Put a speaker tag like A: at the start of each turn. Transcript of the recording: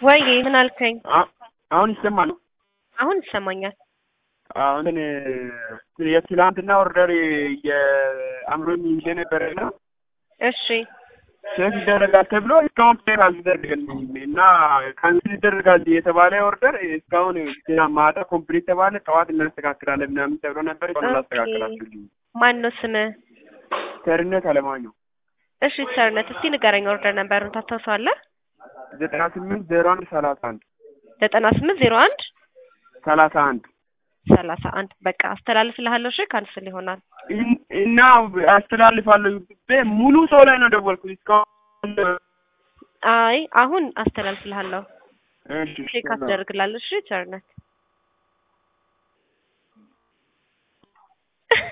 A: ወይ ምን አልከኝ?
B: አ- አሁን ይሰማል?
A: አሁን ይሰማኛል።
B: አሁን የትላንትና ኦርደር የአምሮኝ ይዤ ነበረና
A: እሺ
B: ቼክ ይደረጋል ተብሎ እስካሁን ቼክ አልተደረገልኝም እና ካንስል ይደረጋል የተባለ ኦርደር እስካሁን ገና ማታ ኮምፕሊት ተባለ። ጠዋት እናስተካክላለን ምናምን ተብሎ ነበር። እስካሁን አላስተካከላችሁልኝ።
A: ማን ነው ስምህ?
B: ቸርነት አለማየሁ
A: እሺ ቸርነት፣ እስቲ ንገረኝ ኦርደር ነበሩን ታስታውሰዋለህ?
B: ዘጠና ስምንት ዜሮ አንድ ሰላሳ አንድ
A: ዘጠና ስምንት ዜሮ አንድ
B: ሰላሳ አንድ
A: ሰላሳ አንድ በቃ አስተላልፍልሃለሁ። እሺ ካንስል ይሆናል።
B: እን- እና አስተላልፋለሁ ብዬ ሙሉ ሰው ላይ ነው ደወልኩት እስካሁን
A: አይ አሁን አስተላልፍልሃለሁ።
B: እሺ፣
A: ቼክ አስደርግላለሁ። እሺ ቸርነት